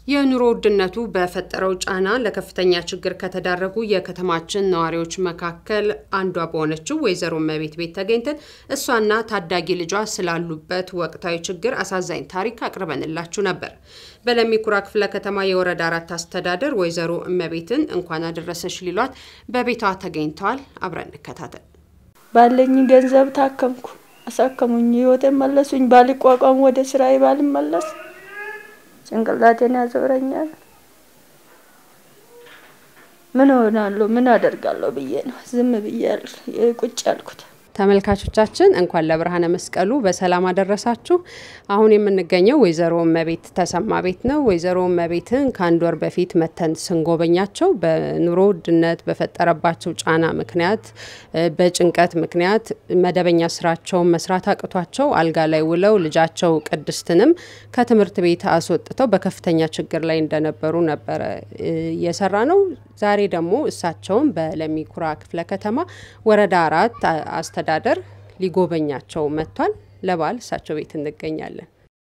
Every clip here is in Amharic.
የኑሮ ውድነቱ በፈጠረው ጫና ለከፍተኛ ችግር ከተዳረጉ የከተማችን ነዋሪዎች መካከል አንዷ በሆነችው ወይዘሮ እመቤት ቤት ተገኝተን እሷና ታዳጊ ልጇ ስላሉበት ወቅታዊ ችግር አሳዛኝ ታሪክ አቅርበንላችሁ ነበር። በለሚ ኩራ ክፍለ ከተማ የወረዳ አራት አስተዳደር ወይዘሮ እመቤትን እንኳን አደረሰሽ ሊሏት በቤቷ ተገኝተዋል። አብረን እንከታተል። ባለኝ ገንዘብ ታከምኩ፣ አሳከሙኝ፣ ህይወቴን መለሱኝ። ባልቋቋም ወደ ስራዬ ባልመለስ ጭንቅላቴን ያዞረኛል። ምን ሆናለሁ? ምን አደርጋለሁ ብዬ ነው ዝም ብዬ ቁጭ ያልኩት። ተመልካቾቻችን እንኳን ለብርሃነ መስቀሉ በሰላም አደረሳችሁ። አሁን የምንገኘው ወይዘሮ እመቤት ተሰማ ቤት ነው። ወይዘሮ እመቤትን ከአንድ ወር በፊት መተን ስንጎበኛቸው በኑሮ ውድነት በፈጠረባቸው ጫና ምክንያት፣ በጭንቀት ምክንያት መደበኛ ስራቸውን መስራት አቅቷቸው አልጋ ላይ ውለው ልጃቸው ቅድስትንም ከትምህርት ቤት አስወጥተው በከፍተኛ ችግር ላይ እንደነበሩ ነበረ የሰራ ነው። ዛሬ ደግሞ እሳቸውን በለሚ ኩራ ክፍለ ከተማ ወረዳ አራት አስተዳደር ሊጎበኛቸው መጥቷል። ለበዓል እሳቸው ቤት እንገኛለን።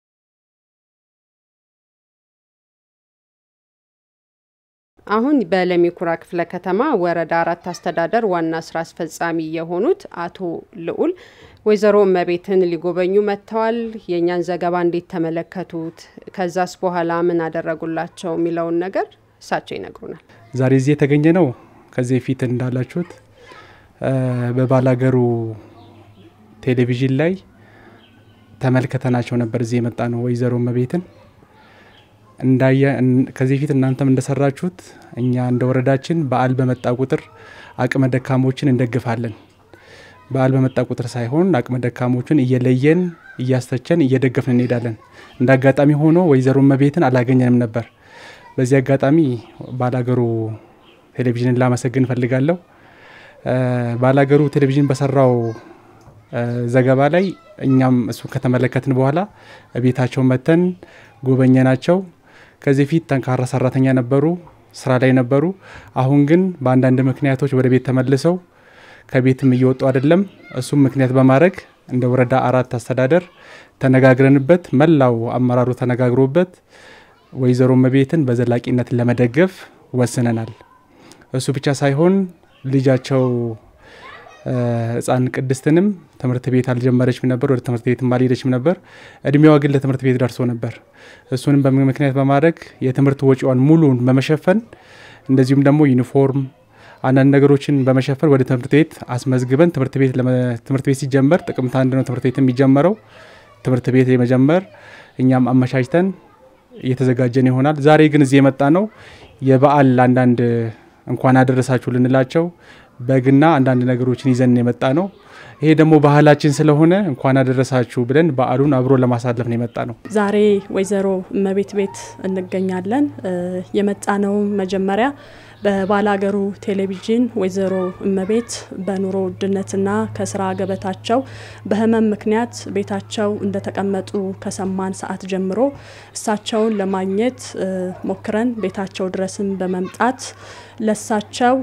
አሁን በለሚ ኩራ ክፍለ ከተማ ወረዳ አራት አስተዳደር ዋና ስራ አስፈጻሚ የሆኑት አቶ ልዑል ወይዘሮ እመቤትን ሊጎበኙ መጥተዋል። የእኛን ዘገባ እንዴት ተመለከቱት? ከዛስ በኋላ ምን አደረጉላቸው የሚለውን ነገር እሳቸው ይነግሩናል። ዛሬ እዚህ የተገኘ ነው ከዚህ በፊት እንዳላችሁት በባላገሩ ቴሌቪዥን ላይ ተመልክተናቸው ነበር። እዚህ የመጣ ነው ወይዘሮ እመቤትን እንዳየ ከዚህ በፊት እናንተም እንደሰራችሁት እኛ እንደ ወረዳችን በዓል በመጣ ቁጥር አቅመ ደካሞችን እንደግፋለን። በዓል በመጣ ቁጥር ሳይሆን አቅመ ደካሞችን እየለየን እያስተቸን እየደገፍን እንሄዳለን። እንደ አጋጣሚ ሆኖ ወይዘሮ እመቤትን አላገኘንም ነበር። በዚህ አጋጣሚ ባላገሩ ቴሌቪዥንን ላመሰግን እፈልጋለሁ። ባላገሩ ቴሌቪዥን በሰራው ዘገባ ላይ እኛም እሱን ከተመለከትን በኋላ ቤታቸው መተን ጎበኘናቸው። ከዚህ ፊት ጠንካራ ሰራተኛ ነበሩ፣ ስራ ላይ ነበሩ። አሁን ግን በአንዳንድ ምክንያቶች ወደ ቤት ተመልሰው ከቤትም እየወጡ አይደለም። እሱም ምክንያት በማድረግ እንደ ወረዳ አራት አስተዳደር ተነጋግረንበት መላው አመራሩ ተነጋግሮበት ወይዘሮ እመቤትን በዘላቂነት ለመደገፍ ወስነናል። እሱ ብቻ ሳይሆን ልጃቸው ህፃን ቅድስትንም ትምህርት ቤት አልጀመረችም ነበር፣ ወደ ትምህርት ቤትም አልሄደችም ነበር። እድሜዋ ግን ለትምህርት ቤት ደርሶ ነበር። እሱንም በምክንያት በማድረግ የትምህርት ወጪዋን ሙሉን በመሸፈን እንደዚሁም ደግሞ ዩኒፎርም፣ አንዳንድ ነገሮችን በመሸፈን ወደ ትምህርት ቤት አስመዝግበን ትምህርት ቤት ትምህርት ቤት ሲጀመር ጥቅምት አንድ ነው ትምህርት ቤት የሚጀመረው ትምህርት ቤት የመጀመር እኛም አመቻችተን እየተዘጋጀን ይሆናል። ዛሬ ግን እዚህ የመጣ ነው የበዓል አንዳንድ እንኳን አደረሳችሁ ልንላቸው በግና አንዳንድ ነገሮችን ይዘን የመጣ ነው። ይሄ ደግሞ ባህላችን ስለሆነ እንኳን አደረሳችሁ ብለን በዓሉን አብሮ ለማሳለፍ ነው የመጣ ነው። ዛሬ ወይዘሮ እመቤት ቤት እንገኛለን። የመጣ ነው መጀመሪያ በባላገሩ ቴሌቪዥን ወይዘሮ እመቤት በኑሮ ውድነትና ከስራ ገበታቸው በህመም ምክንያት ቤታቸው እንደተቀመጡ ከሰማን ሰዓት ጀምሮ እሳቸውን ለማግኘት ሞክረን ቤታቸው ድረስም በመምጣት ለሳቸው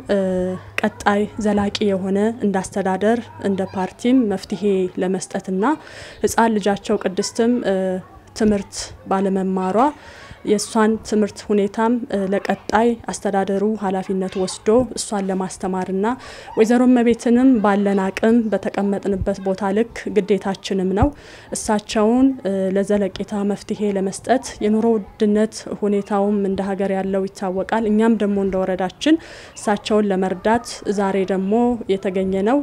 ቀጣይ ዘላቂ የሆነ እንደ አስተዳደር እንደ ፓርቲም መፍትሄ ለመስጠትና ህፃን ልጃቸው ቅድስትም ትምህርት ባለመማሯ የእሷን ትምህርት ሁኔታም ለቀጣይ አስተዳደሩ ኃላፊነት ወስዶ እሷን ለማስተማርና ወይዘሮ እመቤትንም ባለን አቅም በተቀመጥንበት ቦታ ልክ ግዴታችንም ነው እሳቸውን ለዘለቄታ መፍትሄ ለመስጠት የኑሮ ውድነት ሁኔታውም እንደ ሀገር ያለው ይታወቃል። እኛም ደግሞ እንደ ወረዳችን እሳቸውን ለመርዳት ዛሬ ደግሞ የተገኘ ነው።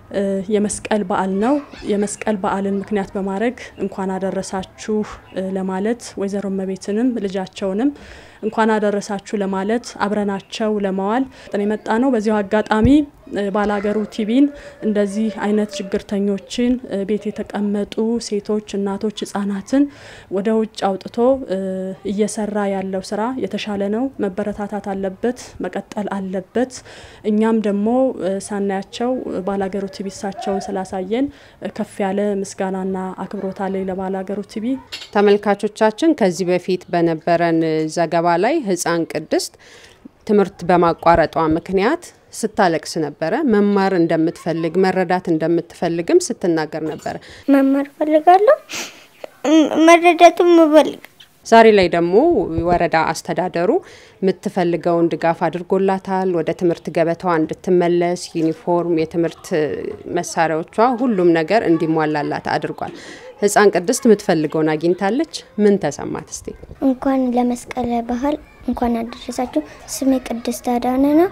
የመስቀል በዓል ነው። የመስቀል በዓልን ምክንያት በማድረግ እንኳን አደረሳችሁ ለማለት ወይዘሮ እመቤትንም ልጃቸውንም እንኳን አደረሳችሁ ለማለት አብረናቸው ለመዋል የመጣ ነው። በዚሁ አጋጣሚ ባላገሩ ቲቪን እንደዚህ አይነት ችግርተኞችን ቤት የተቀመጡ ሴቶች፣ እናቶች፣ ህጻናትን ወደ ውጭ አውጥቶ እየሰራ ያለው ስራ የተሻለ ነው። መበረታታት አለበት፣ መቀጠል አለበት። እኛም ደግሞ ሳናያቸው ባላገሩ ቲቪ እሳቸውን ስላሳየን ከፍ ያለ ምስጋናና አክብሮት አለኝ ለባላገሩ ቲቪ። ተመልካቾቻችን ከዚህ በፊት በነበረን ዘገባ ላይ ህፃን ቅድስት ትምህርት በማቋረጧ ምክንያት ስታለቅስ ነበረ። መማር እንደምትፈልግ መረዳት እንደምትፈልግም ስትናገር ነበረ። መማር ፈልጋለሁ፣ መረዳትም እፈልግ ዛሬ ላይ ደግሞ ወረዳ አስተዳደሩ የምትፈልገውን ድጋፍ አድርጎላታል። ወደ ትምህርት ገበታዋ እንድትመለስ ዩኒፎርም፣ የትምህርት መሳሪያዎቿ፣ ሁሉም ነገር እንዲሟላላት አድርጓል። ህፃን ቅድስት የምትፈልገውን አግኝታለች። ምን ተሰማት እስቲ? እንኳን ለመስቀል ባህል እንኳን አደረሳችሁ። ስሜ ቅድስት አዳነ ነው።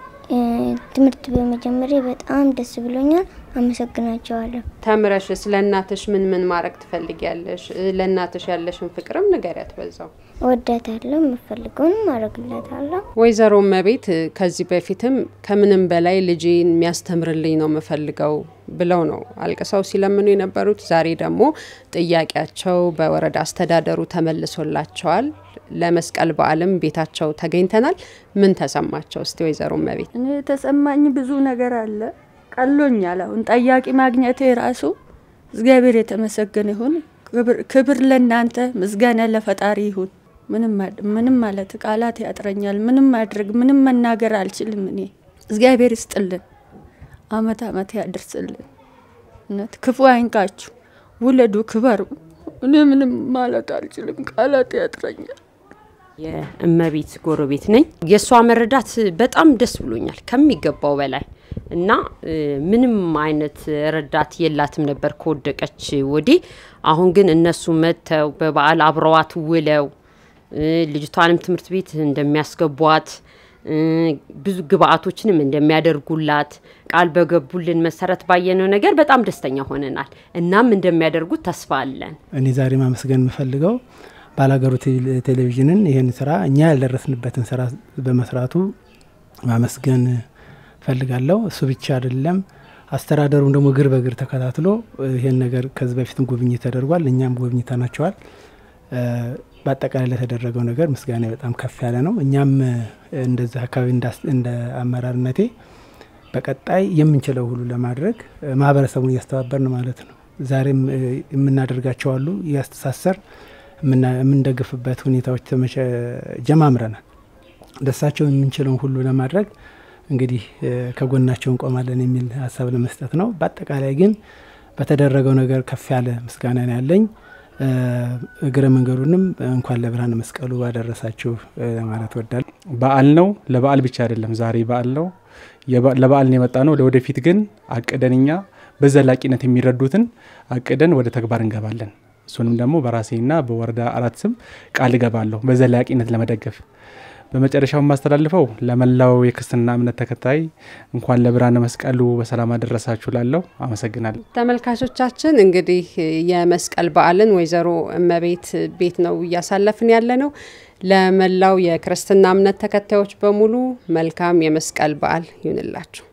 ትምህርት በመጀመሪያ በጣም ደስ ብሎኛል። አመሰግናቸዋለሁ። ተምረሽ ስለ እናትሽ ምን ምን ማድረግ ትፈልጊያለሽ? ለእናትሽ ያለሽን ፍቅርም ንገሪያት በዛው። እወዳታለሁ። የምፈልገውን አረግላታለሁ። ወይዘሮ እመቤት ከዚህ በፊትም ከምንም በላይ ልጄን የሚያስተምርልኝ ነው የምፈልገው ብለው ነው አልቅሰው ሲለምኑ የነበሩት። ዛሬ ደግሞ ጥያቄያቸው በወረዳ አስተዳደሩ ተመልሶላቸዋል። ለመስቀል በዓልም ቤታቸው ተገኝተናል። ምን ተሰማቸው እስቲ ወይዘሮ እመቤት? እኔ የተሰማኝ ብዙ ነገር አለ። ቀሎኛል። አሁን ጠያቂ ማግኘቴ ራሱ እግዚአብሔር የተመሰገነ ይሁን። ክብር ለእናንተ፣ ምስጋና ለፈጣሪ ይሁን። ምንም ማለት ቃላት ያጥረኛል። ምንም ማድረግ ምንም መናገር አልችልም። እኔ እግዚአብሔር ይስጥልን፣ አመት አመት ያድርስልን። እውነት ክፉ አይንካችሁ፣ ውለዱ፣ ክበሩ። እኔ ምንም ማለት አልችልም፣ ቃላት ያጥረኛል። የእመቤት ጎረቤት ነኝ። የእሷ መረዳት በጣም ደስ ብሎኛል ከሚገባው በላይ እና ምንም አይነት ረዳት የላትም ነበር ከወደቀች ወዲህ። አሁን ግን እነሱ መጥተው በበዓል አብረዋት ውለው ልጅቷንም ትምህርት ቤት እንደሚያስገቧት ብዙ ግብአቶችንም እንደሚያደርጉላት ቃል በገቡልን መሰረት ባየነው ነገር በጣም ደስተኛ ሆነናል። እናም እንደሚያደርጉት ተስፋ አለን። እኔ ዛሬ ማመስገን የምፈልገው ባላገሩ ቴሌቪዥንን ይህን ስራ እኛ ያልደረስንበትን ስራ በመስራቱ ማመስገን ፈልጋለሁ። እሱ ብቻ አይደለም፣ አስተዳደሩም ደግሞ እግር በእግር ተከታትሎ ይህን ነገር ከዚህ በፊትም ጉብኝት ተደርጓል። እኛም ጎብኝተናቸዋል። በአጠቃላይ ለተደረገው ነገር ምስጋና በጣም ከፍ ያለ ነው። እኛም እንደዚህ አካባቢ እንደ አመራርነቴ በቀጣይ የምንችለው ሁሉ ለማድረግ ማህበረሰቡን እያስተባበርን ማለት ነው። ዛሬም የምናደርጋቸው አሉ እያስተሳሰር የምንደግፍበት ሁኔታዎች ጀማምረናል። ደሳቸው የምንችለውን ሁሉ ለማድረግ እንግዲህ ከጎናቸው እንቆማለን የሚል ሀሳብ ለመስጠት ነው። በአጠቃላይ ግን በተደረገው ነገር ከፍ ያለ ምስጋና ነው ያለኝ። እግረ መንገዱንም እንኳን ለብርሃነ መስቀሉ አደረሳችሁ ለማለት ወዳል። በዓል ነው። ለበዓል ብቻ አይደለም ዛሬ በዓል ነው። ለበዓል ነው የመጣ ነው። ለወደፊት ግን አቅደን እኛ በዘላቂነት የሚረዱትን አቅደን ወደ ተግባር እንገባለን። እሱንም ደግሞ በራሴና በወረዳ አራት ስም ቃል እገባለሁ በዘላቂነት ለመደገፍ። በመጨረሻው የማስተላልፈው ለመላው የክርስትና እምነት ተከታይ እንኳን ለብርሃነ መስቀሉ በሰላም አደረሳችሁ ላለው አመሰግናለሁ። ተመልካቾቻችን እንግዲህ የመስቀል በዓልን ወይዘሮ እመቤት ቤት ነው እያሳለፍን ያለ ነው። ለመላው የክርስትና እምነት ተከታዮች በሙሉ መልካም የመስቀል በዓል ይሁንላችሁ።